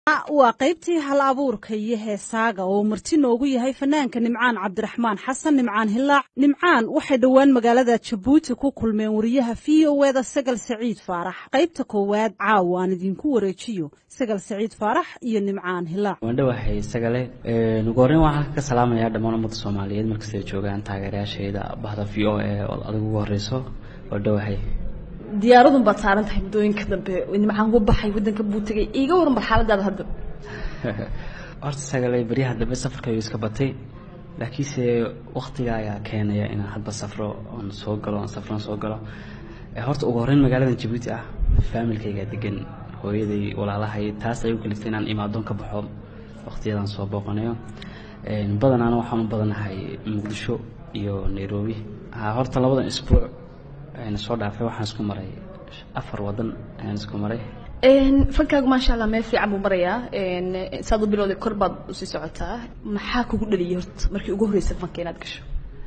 waa qaybtii hal abuurka iyo heesaaga oo marti noogu yahay fanaanka nimcaan cabdiraxmaan xasan nimcaan hilaac nimcaan waxay dhowaan magaalada jabuuti ku kulmeen wariyaha v o eda sagal saciid faarax qaybta koowaad caawa aan idinku wareejiyo sagal saciid faarax iyo nimcaan hilaac waandhawahay sagale ugu horreyn waxaan ka salaamayaa dhammaan ummadda soomaaliyeed markastay joogaan taageerayaashayda bahda v o e oo adigu ugu horreyso waandhawahay diyaaradun baad saaran tahay muddooyinka dambe nimcaan ku baxay waddanka buu tegay iiga waran bal xaaladaada hadda horta sagale baryaha dambe safarkaygu iska batay laakiinse waktiga ayaa keenaya inaan hadba safro oon soo galo oon safroon soo galo horta ugu horreyn magaaladan jabuuti ah faamilkayga degan hooyaday walaalahay taas ay u kaliftay inaan imaadoon ka baxo waktiyadan soo booqanayo badanaana waxaan u badanahay muqdisho iyo nairobi horta labadan isbuuc soo dhaafay waxaan isku maray afar wadan ayaan isku maray fankaagu maasha allah meel fiican buu marayaa saad u bilowday kor baad usii socotaa maxaa kugu dhaliyay horta markii ugu horreysay fanka inaad gasho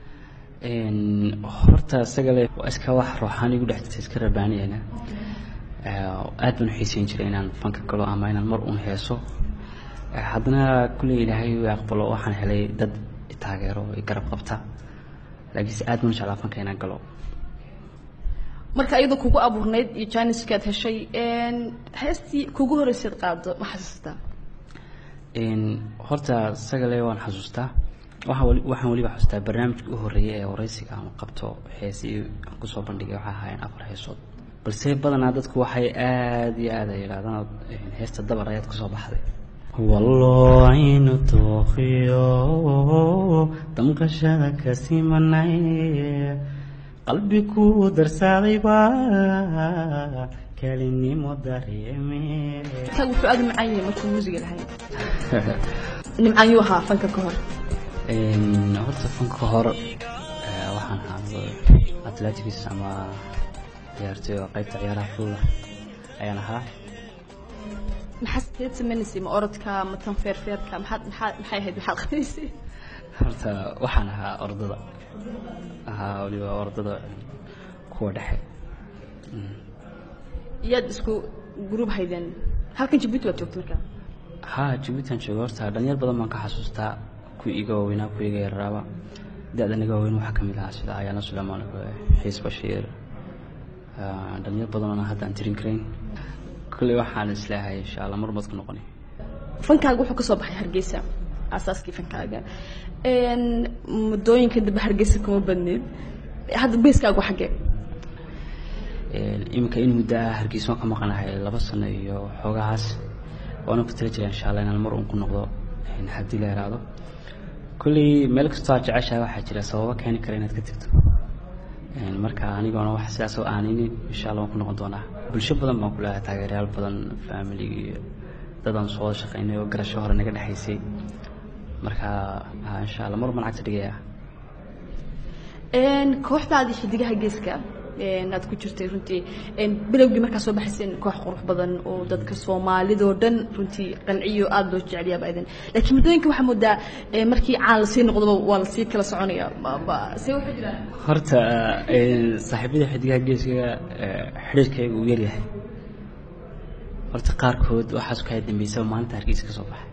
horta isagale waa iska wax ruuxaan igu dhex jirta iska rabaaniyana aad baan u xiiseyn jiray inaan fanka galo ama inaan mar uun heeso haddana kulley ilaahay u aqbalo waxaan helay dad taageero i garab qabta laakiinse aad baan u jeclaa fanka inaan galo marka iyadoo kugu abuurnayd iyo janiskaad heshay heestii kugu horreysayd qaado ma xasuustaa horta sagale waan xasuustaa waxaan waxaan weliba xasuustaa barnaamijka u horreeyay ee wareysiga ama qabto heesii aan kusoo bandhigay waxay ahaayeen afar heesood balse badanaa dadku waxay aada iyo aad ay yidhahdaan heesta dabar ayaad kusoo baxday wallocaynu tookiyo damqashada kasimanay qalbi ku darsaaday baa kelinimo dareeme kaagu wuxuu aada u macaan yahay markuu muusiga lahay nimcaan yuu ahaa fanka ka hor horta fanka hor waxaan ahaa athletics ama ciyaartoy oo qaybta ciyaaraha fuula ayaan ahaa maxaa sideed sameynaysay ma orodka ma tan feerfeerka maxaad maxaa maxay ahayd maxaad qabanaysay horta waxaan ahaa ordada ahaa waliba ordada kuwa dhexe yaad isku gruub haydeen halkan jabuuti waad joogta markaa haa jabuutian jooga horta dhalinyar badan baan ka xasuustaa kuwii iga waaweynaa kuwii iga yararaaba da-dan iga waaweyn waxaa kamid ahaa sida ayaana suleymaan xiis bashiir dhalinyar badanona hadda aan tirin karayn kulley waxaan isleehay insha allah mar baad ku noqoni fankaaga wuxuu ka soo baxay hargeysa asaaskii fankaaga muddooyinka dambe hargeysa kuma badneed hadda beeskaagu xaggee iminka in muddo ah hargeysa waan ka maqanahay laba sano iyo xoogahaas waana ku tala jira insha allah inaan mar uun ku noqdo haddii la yaraado kolley meel kastoo aad jeceshahay waxaa jira sababo keeni kara inaad ka tegto marka anigoona wax sidaas oo aaninin insha allah waan ku noqon doonaa bulsho badan baan ku leeyahay taageerayaal badan family iyo dadaan soo wada shaqaynay oo garasho hore naga dhexaysay marka insha allah mar baan cagta dhigaya kooxdaadii xidigaha geeska aad ku jirtay runtii bilowgii markaa soo baxayseen koox qurux badan oo dadka soomaalidoo dhan runtii qanciyo aada loo jeceliyaaba idin laakiin muddooyinka waxaa moodaa markii caan lasii noqdoba waa lasii kala soconaya see waxaa jiraan horta saaxiibada xidigaha geeska xidhiirkayga uu yaryahay horta qaarkood waxaas ka dambeysaba maalinta hargeysa ka soo baxay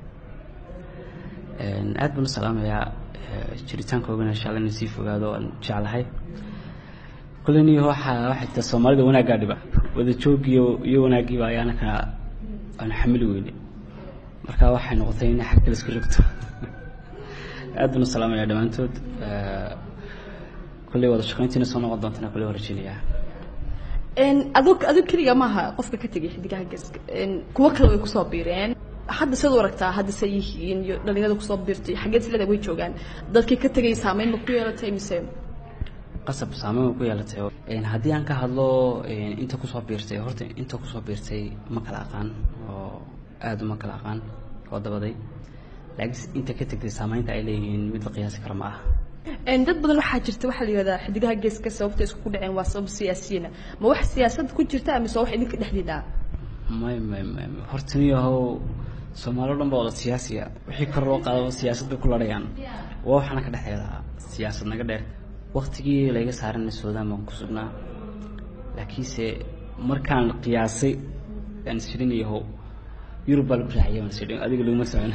aad baan u salaamayaa jiritaankoogana insha alla inuu sii fogaado aan jeclahay kulleni waxaa waxay taa soomaalida wanaaggaa dhiba wada joogiyo iyo wanaagiiba ayaana ka aan xamili weyne marka waxay noqotay inay xag kale isku rogto aad baan u salaamayaa dhammaantood kulley wada shaqayntiina soo noqon doontana kulley waan rajeynayaa adug adug keliga maaha qofka ka tegay xidigaha geeska kuwo kale way kusoo biireen hadda siad u aragtaa hadda say yihiin iyo dhalinyarada kusoo biirtay xaggeed silada way joogaan dadkii ka tegay saameyn ma ku yeelatay mise qasab saameyn way ku yeelatay haddii aan ka hadlo inta kusoo biirtay horta inta kusoo biirtay ma kala aqaan oo aada uma kala aqaan oo dabaday laakiin inta ka tegtay saameynta ay leeyihiin mid la qiyaasi kara ma aha dad badan waxaa jirta waxaa la yihahdaa xidigaha geeska sababta isku dhaceen waa sabab siyaasiyina ma wax siyaasad ku jirta mise wax idinka dhexdiina may may may horta niyahow soomaali o dhan baa wada siyaasiya wixii kor loo qaadaba siyaasad bay ku ladhayaan waa waxaana ka dhexeeda siyaasad naga dheer waktigii layga saarana suudaan baan ku sugnaa laakiinse markaan qiyaasay aan isirinayahow yurub baa lagu raaxiyay baan sidhi adiga laguma socon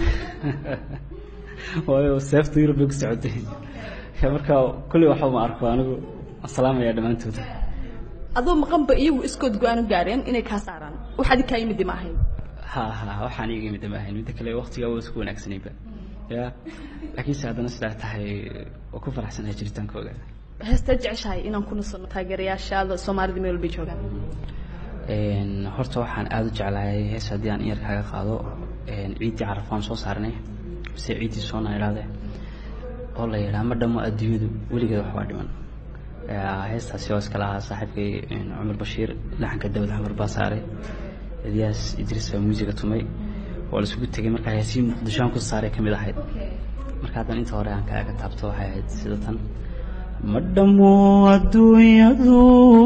waayo seefta yurub bay ku socotay marka kulli waxba ma arko anigu salaamaya dhammaantood adoo maqanba iyagu iskood go-aan u gaareen inay kaa saaraan wax adi kaa yimid ma ahayn ha ha waxaan iga yimid ma ahayn midda kale waqtigaa waa isku wanaagsanayba ya laakiinse haddana sidaa tahay waa ku faraxsanahay jiritaankooga heestaad jeceshahay inaan ku nasano taageerayaashaada soomaalida meel walbay joogaan horta waxaan aada u jeclahay hees haddii aan in yar kaaga qaado ciiddii carafaan soo saarnay mise ciiddii soona idhaahde oo la yidhaha ma dhamo adduunyadu weligeed waxbaa dhiman heestaasi oo iskala ahaa saaxiibkay cumar bashiir laxanka dawad xamar baa saaray elyaas idriis baa muusiga tumay waa la isugu tegay markaa heesii muqdishoan ku saaray ka mid ahayd marka haddan inta hore aan kaaga taabto waxay ahayd sida tan ma dhamo adduunyadu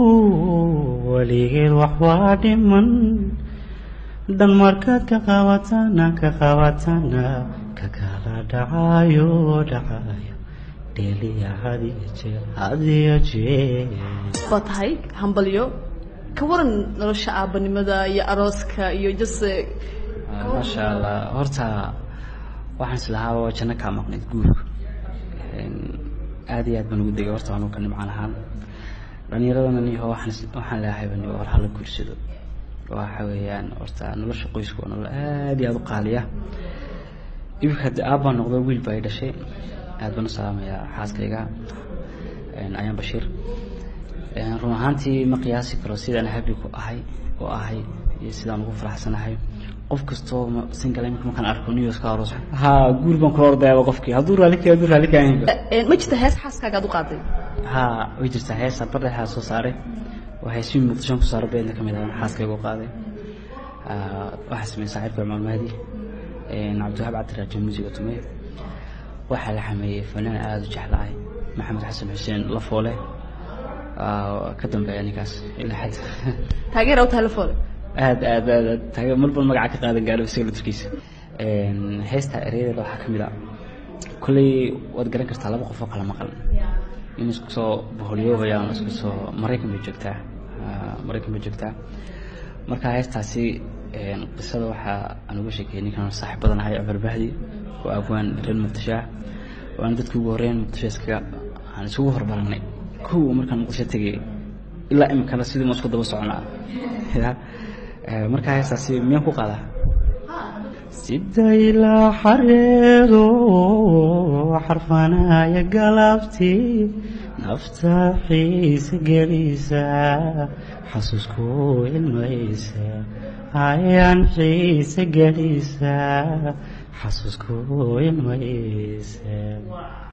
weligeed waxbaa dhiman dhan markaad ka qabatana ka qabatana ka kala dhacayo dhacayo dheliya hadiyo jeer hadiyo jeer baa tahay hambalyo ka waran nolosha aabanimada iyo arooska iyo jase maasha allah horta waxaan islahaa waa janno kaa maqnayd guurka aada iyo aad baan ugu degay horta anuu ka nimcaan ahaan dhallinyaradana niho waxaan waxaan leeyahay bani war hala guursado waxa weeyaan horta nolosha qoysku waa nolol aada iyo aada u qaaliya iminka hadde aabbaan noqdo wiil baa i dhashay aad baan u salaamayaa xaaskayga ayaan bashiir run ahaantii ma qiyaasi karo sidaan habi ku ahay oo ahay iyo sidaan ugu faraxsanahay qof kastoo single imika markaan arko news ka aroos ha guur baan kula ordayaaba qofkii hadduu raalli ka hadduu raalli ka ahaynba ma jirta hees xaaskaaga aad u qaaday ha way jirtaa heesa bardhexaa soo saaray waa heesii muqdishoon ku saaray beedna ka mid ah xaaskayga u qaaday waxaa sameeyey saaxiibka cumar mahdi cabdiwahaab cabdiraajo muusiga tumay waxaa la xameeyey fanaan aada u jeclahay maxamed xasan xuseen lafoole ka dambeeya ninkaas ilaa xad taageera u telefoon aad aad aad aad taage marba magaca ka qaadan gaaro isaga laftirkiisa heesta ereyadeeda waxaa ka mid a kolley waad garan kartaa laba qof oo kala maqan in isku soo boholyoobayaan isku soo maraykan bay joogtaa maraykan bay joogtaa marka heestaasi qisada waxaa aan uga sheekeyay ninkan saaxiib badan ahay cumar bahdi oo abwaan reer muqdisho ah waana dadka ugu horreyn muqdisho iskaga aan isugu horbaranay kow markaan muqdisho tegay ilaa iminkana sidii ma isku daba soconaa markaa heestaasi miyaan ku qaadaa sida ilaa xareedo xarfanaya galabtii nafta xiisa gelisa xasuusku ilmaysa ayaan xiisa gelisa xasuusku ilmaysa